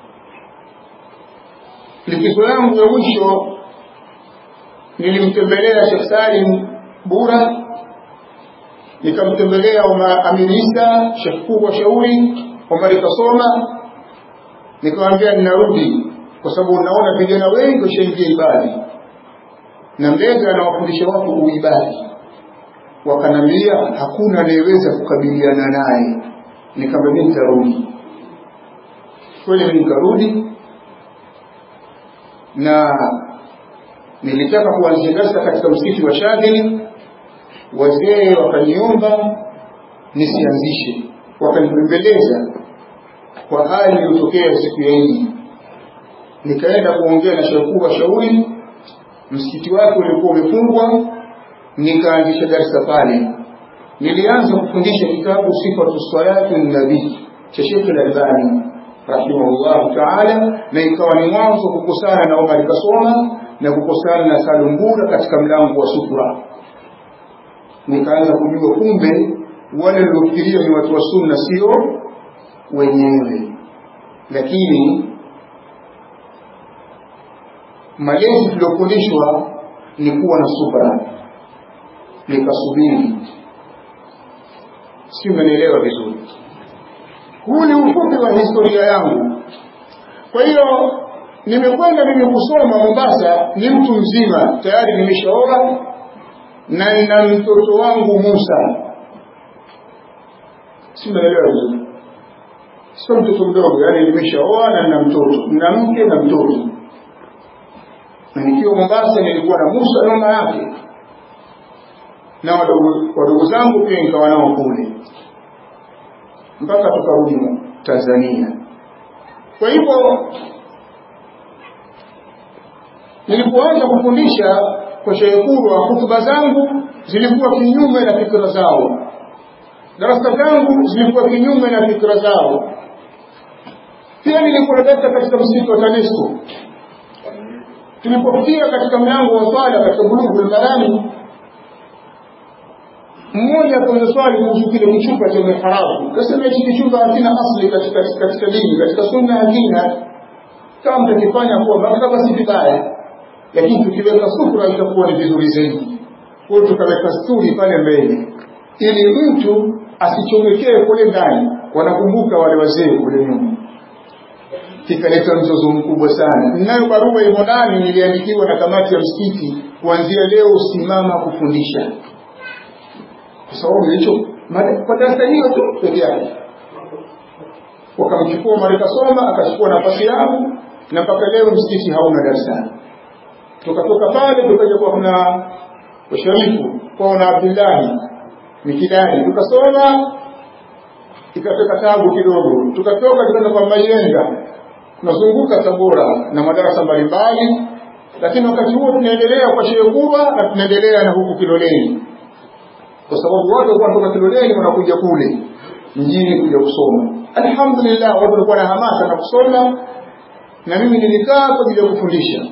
likizo yangu ya mwisho nilimtembelea Sheikh Salim Bura, nikamtembelea Amiri Isa Sheikh Kubwa Shauri, Omari Kasoma, nikamwambia ninarudi kwa sababu naona vijana wengi washaingia ibadi na mbele anawafundisha watu uibadi. Wakanambia hakuna anayeweza kukabiliana naye. Nikamwambia nitarudi. Kweli mimi nikarudi na nilitaka kuanzia darasa katika msikiti wa Shadhili, wazee wakaniomba nisianzishe, wakanibembeleza kwa hali iliyotokea siku ya Idi. Nikaenda kuongea na Sheikh wa Shauri, msikiti wake ulikuwa umefungwa, nikaanzisha darasa pale. Nilianza kufundisha kitabu Sifatu Salati Nabii cha Sheikh Al-Albani rahimahullahu taala, na ikawa ni mwanzo kukosana na Omar Kasoma na kukosana na Salumbura katika mlango wa sutra. Nikaanza kujua kumbe wale waliofikiria ni watu wa sunna sio wenyewe, lakini malezi tuliofundishwa ni kuwa na subra, nikasubiri. Si umenielewa vizuri? huu ni ufupi wa historia yangu kwa hiyo nimekwenda mimi kusoma mombasa ni mtu mzima tayari nimeshaoa na nina mtoto wangu musa si mnaelewa vizuri sio mtoto mdogo yaani nimeshaoa na nina mtoto nina mke na mtoto na nikiwa mombasa nilikuwa na musa na mama yake na wadogo zangu pia nikawa nao kule mpaka tukarudi tanzania kwa hivyo nilipoanza kufundisha kwa Sheikh Kurwa hutuba zangu zilikuwa kinyume na fikra zao darasa zangu zilikuwa kinyume na fikra zao pia nilikuwa darasa katika msikiti wa TANESCO tulipofikia katika mlango wa swala katika bulughul marami mmoja akauza swali kuhusu kile kichupa cha miharabu kasema hichi kichupa hakina asli katika katika dini katika sunna hakina kama mtakifanya kuwa maktaba si vibaya lakini tukiweka sufra itakuwa ni vizuri zaidi kwa hiyo tukaweka sturi pale mbele ili mtu asichomekee kule ndani wanakumbuka wale wazee kule nyuma kikaleta mzozo mkubwa sana ninayo barua imo ndani niliandikiwa na kamati ya msikiti kuanzia leo simama kufundisha kwa sababu hicho kwa darasa hiyo tu peke yake wakamchukua marekasoma akachukua nafasi yangu na mpaka leo msikiti hauna darasa tukatoka pale tukaja kwa kuna washarifu kwao na abdullahi mikidani tukasoma ikatoka tabu kidogo tukatoka tukaenda kwa mayenga tunazunguka tabora na madarasa mbalimbali lakini wakati huo tunaendelea kwa sheekura na tunaendelea na huku kiloleni kwa sababu watu walikuwa wanatoka kiloleni wanakuja kule mjini kuja kusoma alhamdulillah watu walikuwa na hamasa na kusoma na mimi nilikaa kwa ajili ya kufundisha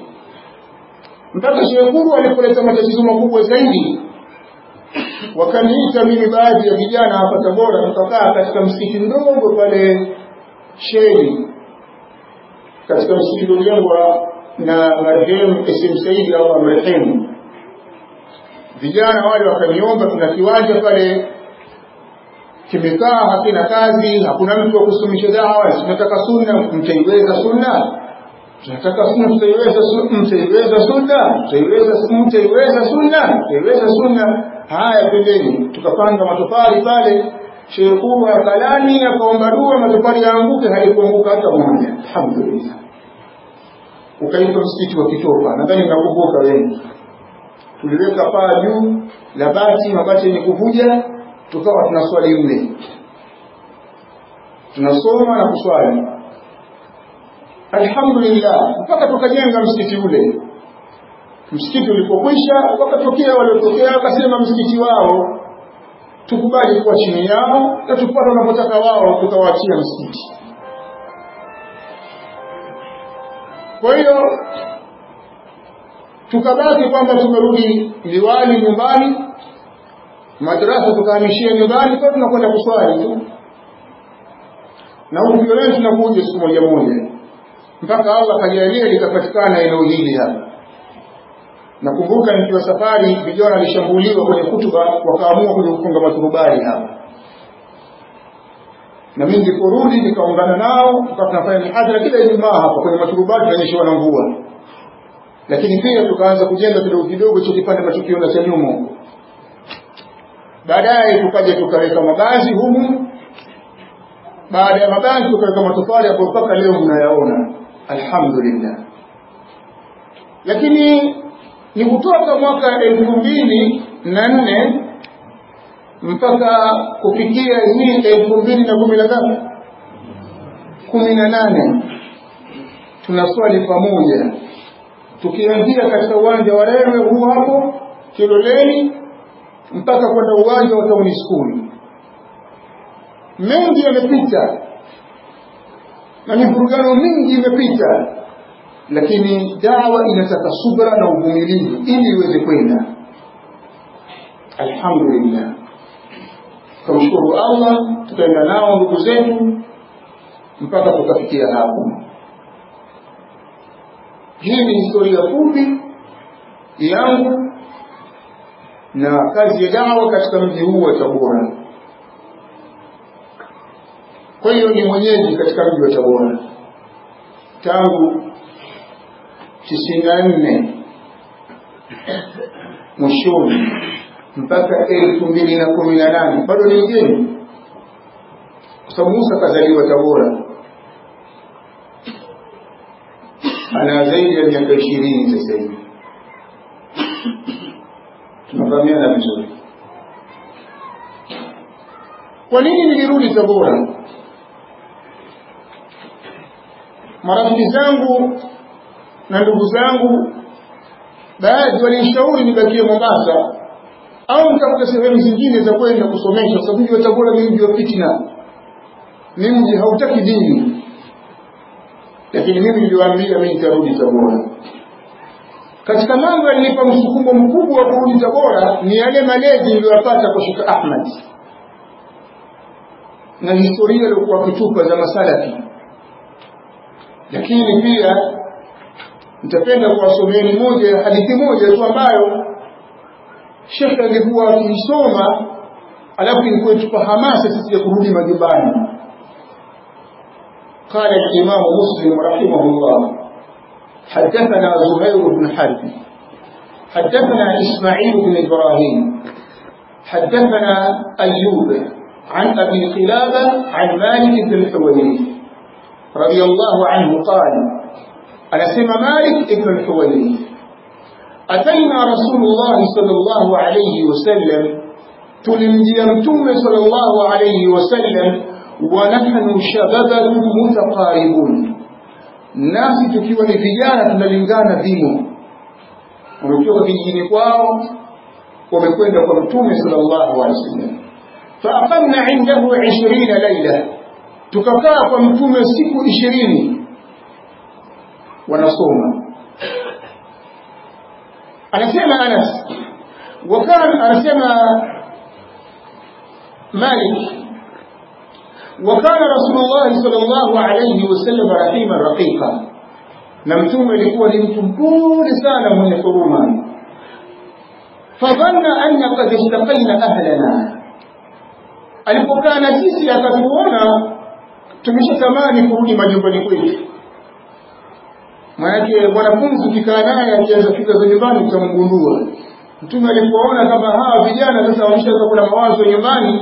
mpaka shekuru alipoleta matatizo makubwa zaidi wakaniita mimi baadhi ya vijana hapa tabora tukakaa katika msikiti mdogo pale sheni katika msikiti uliojengwa na marehemu Esim Saidi au marehemu vijana wale wakaniomba tuna kiwanja pale kimekaa hakina kazi hakuna mtu wa kusumisha dawa tunataka sunna mtaiweza sunna tunataka sunna mtaiweza mtaiweza sunna mtaiweza mtaiweza sunna mtaiweza sunna haya pembeni tukapanga matofali pale shekuu akalani akaomba dua matofali yaanguke halikuanguka hata moja alhamdulillah ukaitwa msikiti wa kitopa nadhani mnakumbuka wengi tuliweka paa juu la bati mabati yenye kuvuja tukawa tunaswali mle tunasoma na kuswali alhamdulillah mpaka tukajenga msikiti ule msikiti ulipokwisha wakatokea waliotokea wakasema msikiti wao tukubali kuwa chini yao na tupate wanapotaka wao tukawaachia msikiti kwa hiyo tukabaki kwamba tumerudi liwali nyumbani madrasa tukahamishia nyumbani kwa tunakwenda kuswali tu na huku violeni tunakuja siku moja moja mpaka Allah akajalia likapatikana eneo hili hapa nakumbuka nikiwa safari vijana walishambuliwa kwenye kutuba wakaamua kuja kufunga maturubali hapa na mimi niliporudi nikaungana nao tukawa tunafanya mihadhara kila Ijumaa hapa kwenye maturubali tunanyeshewa na mvua lakini pia tukaanza kujenga kidogo kidogo hicho kipande tunachokiona cha nyuma huko baadaye tukaja tukaweka mabazi humu baada ya mabazi tukaweka matofali ambayo mpaka leo mnayaona alhamdulillah lakini ni kutoka mwaka elfu mbili na nne mpaka kufikia hii elfu mbili na kumi na ngapi kumi na nane tunaswali pamoja tukianzia katika uwanja wa Rewe huu hapo Kiloleni mpaka kwenda uwanja wa Town School. Mengi yamepita na mivurugano mingi imepita, lakini dawa inataka subra na uvumilivu ili iweze kwenda. Alhamdulillah, tumshukuru Allah, tukaenda nao ndugu zetu mpaka tukafikia hapo. Hii ni historia fupi yangu na kazi ya dawa katika mji huu wa Tabora. kwa hiyo ni mwenyeji katika mji wa tabora tangu tisini na nne mwishoni mpaka elfu mbili na kumi na nane bado ni mgeni kwa sababu musa kazaliwa tabora ana zaidi ya miaka ishirini sasa hivi tunafahamiana vizuri kwa nini nilirudi tabora marafiki zangu na ndugu zangu baadhi walinishauri nibakie mombasa au nitafuta sehemu zingine za kwenda kusomesha kwa sababu mji wa tabora ni mji wa fitna ni mji hautaki dini lakini mimi niliwaambia mimi nitarudi tabora katika mambo yalinipa msukumo mkubwa wa kurudi tabora ni yale malezi niliyopata kwa shekh ahmad na historia iliyokuwa kitupa za masalafi lakini pia nitapenda kuwasomeni moja hadithi moja tu ambayo shekhe alikuwa akiisoma alafu ilikuwa itupa hamasa sisi ya kurudi majumbani قال الإمام مسلم رحمه الله حدثنا زهير بن حرب حدثنا إسماعيل بن إبراهيم حدثنا أيوب عن أبي قلابة عن مالك بن الحويرث رضي الله عنه قال أنا سمى مالك بن الحويرث أتينا رسول الله صلى الله عليه وسلم تلمجيمتم صلى الله عليه وسلم ونحن شباب متقاربون nasi tukiwa ni vijana tunalingana vimo wametoka kijijini kwao wamekwenda kwa mtume sallallahu alaihi wasallam faaqamna indahu 20 laila tukakaa kwa mtume siku ishirini wanasoma anasema Anas وكان anasema Malik وكان رسول الله صلى الله عليه وسلم رحيما رقيقا na mtume alikuwa ni mtu mpole sana mwenye huruma fadhanna anna qad istaqaina ahlana alipokaa na sisi akatuona tumeshatamani kurudi majumbani kwetu maanake mwanafunzi ukikaa naye akianza fika za nyumbani utamgundua mtume alipoona kama hawa vijana sasa wameshaanza kuna mawazo nyumbani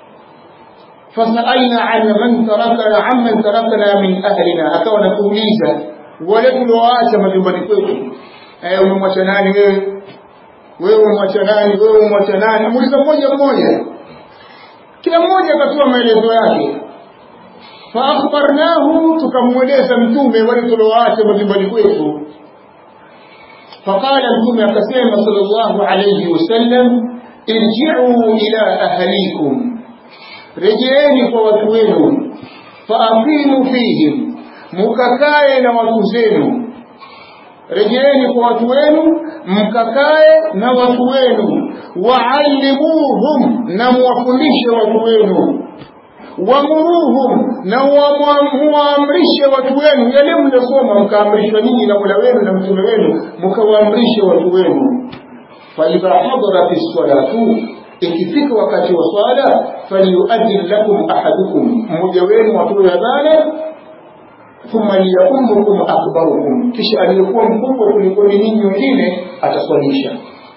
fasalna an man tarakana amman tarakana min ahlina akawa nakuuliza wale tuliowaacha majumbani kwetu eh umemwacha nani wewe wewe umemwacha nani wewe umemwacha nani amuuliza mmoja mmoja kila mmoja akatoa maelezo yake faakhbarnahu tukamweleza mtume wale tuliowaacha majumbani kwetu faqala mtume akasema sallallahu alayhi wasallam irji'u ila ahlikum rejeeni kwa watu wenu faaqimu fihim mukakae na watu zenu rejeeni kwa watu wenu mkakae na watu wenu waalimuhum na muwafundishe watu wenu wamuruhum na muwaamrishe watu wenu yale mliosoma mkaamrishwa ninyi na mola wenu na mtume wenu mkawaamrishe watu wenu faidha hadarat lsalatu ikifika wakati wa swala falyuadin lakum ahadukum mmoja wenu atoe adhana thumma liyaumukum akbarukum kisha aliyekuwa mkubwa kuliko ninyi wengine ataswalisha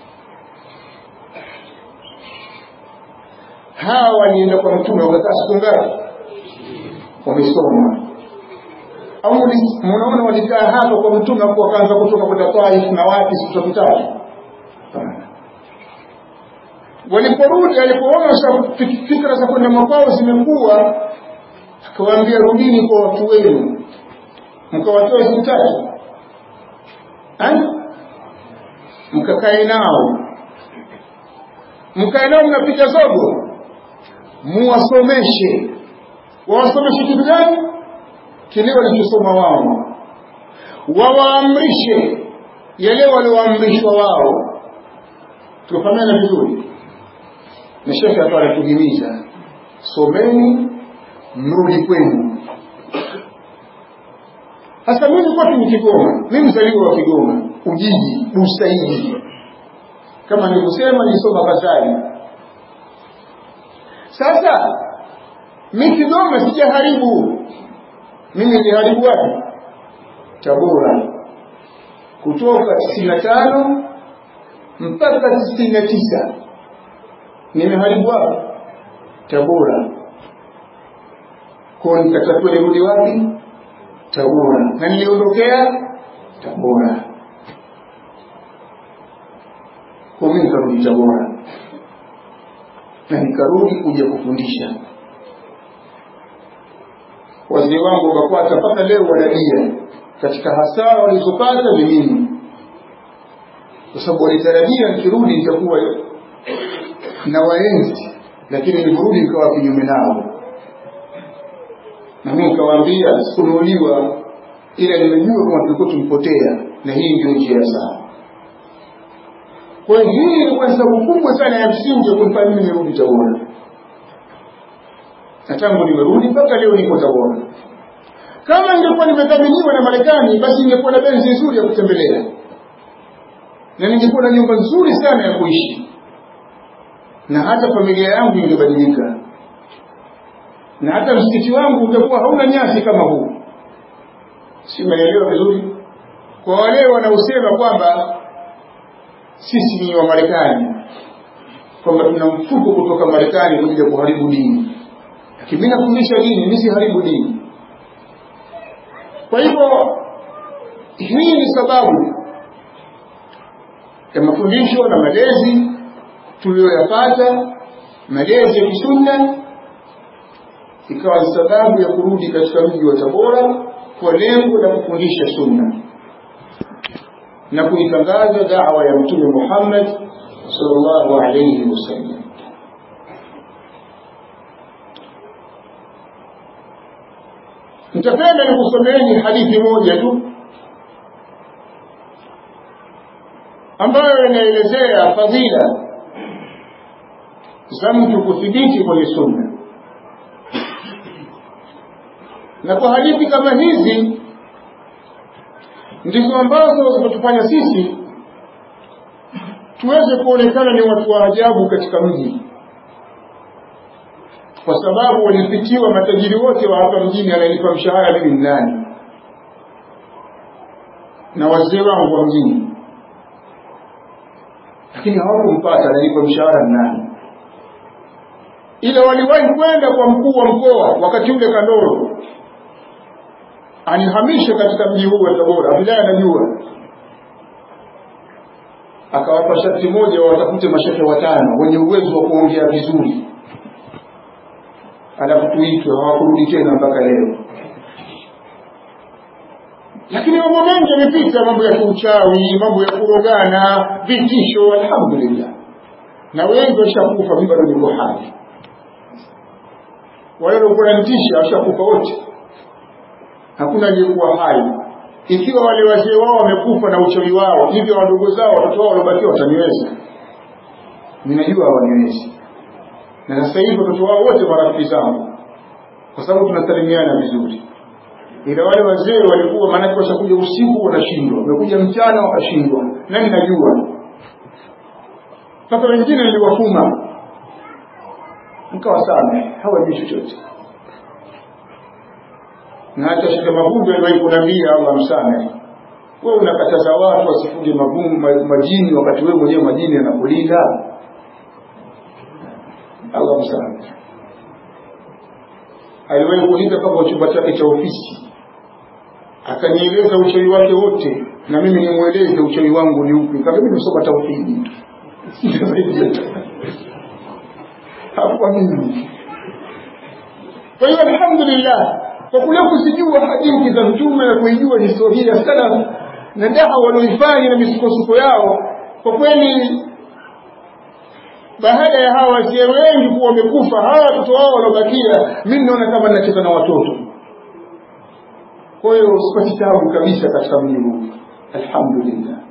hawa walienda kwa mtume wakakaa siku ngapi wamesoma au mnaona walikaa hapa kwa mtume hapo wakaanza kutoka kwenda Taif na wapi siku tatu tatu waliporudi alipoona fikra za kwenda makwao zimekuwa akawaambia rudini kwa watu wenu mkawatoe siku tatu mkakae nao mkae nao mnapiga zogo muwasomeshe wawasomeshe kitu gani kile walichosoma wao wawaamrishe yale walioamrishwa wao tukafahamiana vizuri na shekhe akawa anatuhimiza someni mrudi kwenu sasa mimi kwetu ni kigoma mi mzaliwa wa kigoma ujiji busaidi kama nilivyosema nilisoma kazari sasa mi Kigoma sijaharibu mimi niliharibu wapi Tabora kutoka tisini na tano mpaka tisini na tisa nimeharibu wapi Tabora kwa nikatakiwa nirudi wapi Tabora na niliondokea Tabora kwa mimi nikarudi Tabora na nikarudi kuja kufundisha wazee wangu wakakwata mpaka leo wanalia katika hasara walizopata ni mimi kwa sababu walitarajia nikirudi nitakuwa na waenzi lakini nilivyorudi nikawa kinyume nao na mimi nikawaambia sikunuuliwa ila nimejua kama tulikuwa tumpotea na hii ndio njia sawa kwa hiyo hii ilikuwa ni sababu kubwa sana ya msingi ya kunifanya mimi nirudi Tabora na tangu nimerudi mpaka leo niko Tabora kama ningekuwa nimedhaminiwa na Marekani basi ningekuwa na benzi nzuri ya kutembelea na ningekuwa na nyumba nzuri sana ya kuishi na hata familia yangu ingebadilika na hata msikiti wangu utakuwa hauna nyasi kama huu si umeelewa vizuri kwa wale wanaosema kwamba sisi ni wa Marekani kwamba tuna mfuko kutoka Marekani kuja kuharibu dini lakini mimi nafundisha dini mimi siharibu dini kwa hivyo hii ni sababu ya mafundisho na malezi tuliyoyapata malezi ya kisunna ikawa ni sababu ya kurudi katika mji wa Tabora kwa lengo la kufundisha sunna na kuitangaza da'wa ya Mtume Muhammad sallallahu alayhi wasallam nitapenda nikusomeeni hadithi moja tu ambayo inaelezea fadhila za mtu kuthibiti kwenye sunna na kwa hadithi kama hizi ndizo ambazo zimetufanya sisi tuweze kuonekana ni watu wa ajabu katika mji kwa sababu walipitiwa matajiri wote wa hapa mjini anayelipa mshahara mimi ni nani na wazee wangu wa mjini lakini hawakumpata analipa mshahara ni nani ila waliwahi kwenda kwa mkuu wa mkoa wakati ule Kandoro anihamisha katika mji huu wa Tabora Abdulahi anajua akawapa sharti moja watafute mashehe watano wenye uwezo wa kuongea vizuri alafu tuitwe hawakurudi tena mpaka leo lakini mambo mengi yamepita mambo ya kiuchawi mambo ya kurogana vitisho alhamdulillah na wengi washakufa mimi bado niko hai wale waliokuwa wananitisha washakufa wote hakuna aliyekuwa hai ikiwa wale wazee wao wamekufa na uchawi wao hivyo wadogo zao watoto wao waliobakiwa wataniweza ninajua hawaniwezi na sasa hivi watoto wao wote marafiki zangu kwa sababu tunasalimiana vizuri ila wale wazee walikuwa maanake washakuja usiku wanashindwa wamekuja mchana wakashindwa nani najua mpaka wengine niliwafuma mkawasame hawajui chochote na hata shika mavumbi aliwahi kuniambia Allah msame wewe unakataza watu wasifuge majini wakati wewe mwenyewe majini yanakulinda Allah msame aliwahi kulinda mpaka chumba chake cha ofisi akanieleza uchawi wake wote na mimi nimweleze uchawi wangu ni upi kama mimi nimesoma tauhidi hapo mimi kwa hiyo alhamdulillah kwa kule kuzijua hadithi za mtume na kuijua historia ya salaf na dawa walioifanya na misukosuko yao kwa kweli baada ya hawa wazee wengi kuwa wamekufa hawa watoto wao waliobakia mimi naona kama nacheza na watoto kwa hiyo sipati tabu kabisa katika mji huu alhamdulillah